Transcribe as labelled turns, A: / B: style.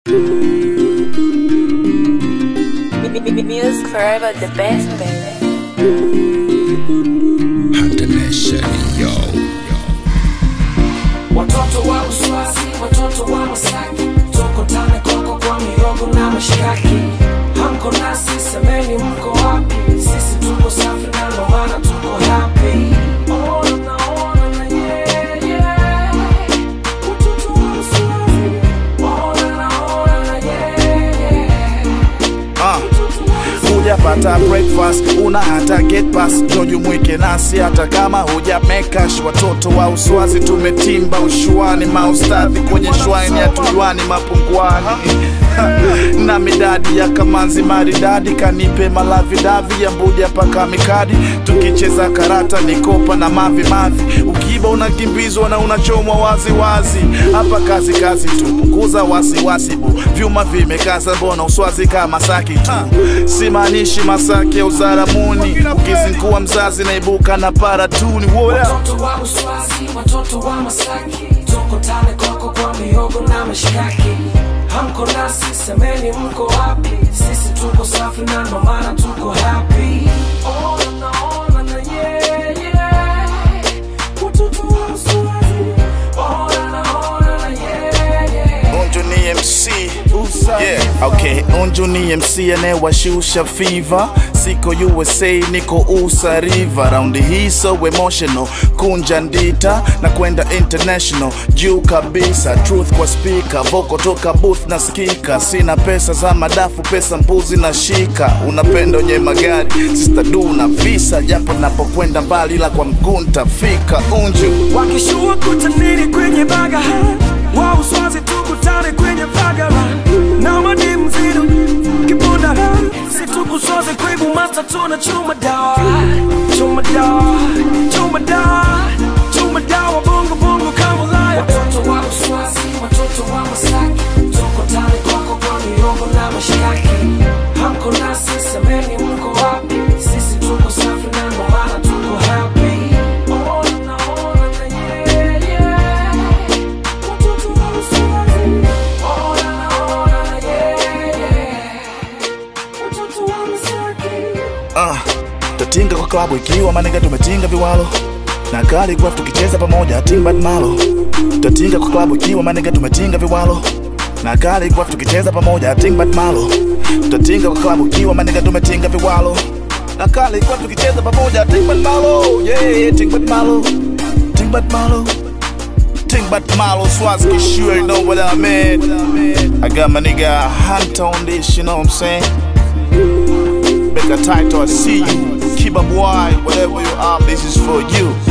A: Music forever the best, baby.
B: Watoto wa Uswazi, watoto wa Masaki, tokotane koko kwa mihogo na mashikaki. Hamko nasi, semeni mko wapi? Sisi tuko safi na ndo maana tuko happy. Ona na ona na yeah, yeah. Watoto wa Uswazi, ona na ona na yeah, yeah.
C: Ah.
B: Watoto wa Uswazi.
C: hujapata breakfast una hata get pass jojumwike nasi hata kama huja mekash watoto wa uswazi tumetimba ushuani maustadhi kwenye shwaini ya tujuani mapunguani na midadi ya kamanzi maridadi kanipe malavidavi ya mbuja paka mikadi tukicheza karata nikopa na mavi mavi ukiba unakimbizwa na unachomwa waziwazi hapa kazi kazi tu punguza wasiwasi bu vyuma vimekaza mbona uswazi kama saki tu simaanishi masaki ya uzaramuni ukizingua mzazi naibuka na paratuni What up?
B: Watoto wa Uswazi, watoto wa Masaki, tokotane koko kwa mihogo na mashikaki. Hamko nasi, semeni mko wapi? Sisi tuko safi na ndo maana tuko happy. Ona na ona na yeah, yeah. Watoto wa Uswazi, ona na ona na yeah, yeah.
C: Unju ni MC yeah, okay. Unju ni MC anayewashusha fever, siko USA niko USA River, raundi hii so emotional, kunja ndita na kwenda international, juu kabisa, truth kwa speaker, voko toka booth na skika, sina pesa za madafu, pesa mbuzi na shika, unapenda wenye magari, sister du na visa, japo napokwenda mbali, ila kwa mguu ntafika. Unju
B: wakishua kutaniri kwenye baga wa uswazi tukutane kwenye bagara na madimu zidu kibundara situkusoze kwibu masta tuna chuma dawa chuma dawa chuma dawa chuma dawa bongo bongo kama laya watoto wa uswazi watoto wa masaki tukutane koko kwa miongo na mashikaki hamko nasi semeni mko wapi sisi tuko safi na ndo maana tuko happy Ona na ona na yeah, yeah. Watoto wa Uswazi. Ona na ona na yeah, yeah. Watoto wa Masaki.
C: Ah, tatinga kwa klabu ikiwa manega tumetinga viwalo na Khaligraph tukicheza pamoja timbad malo tatinga kwa klabu ikiwa manega tumetinga viwalo na Khaligraph tukicheza pamoja timbad malo tatinga kwa klabu ikiwa manega tumetinga viwalo na Khaligraph tukicheza pamoja timbad malo yeah timbad malo timbad malo timbad malo Swazi sure you know what I mean I got my nigga Hunter on this you know what I'm saying Make a title, I see you. Keep up wide, whatever you are, this is for you.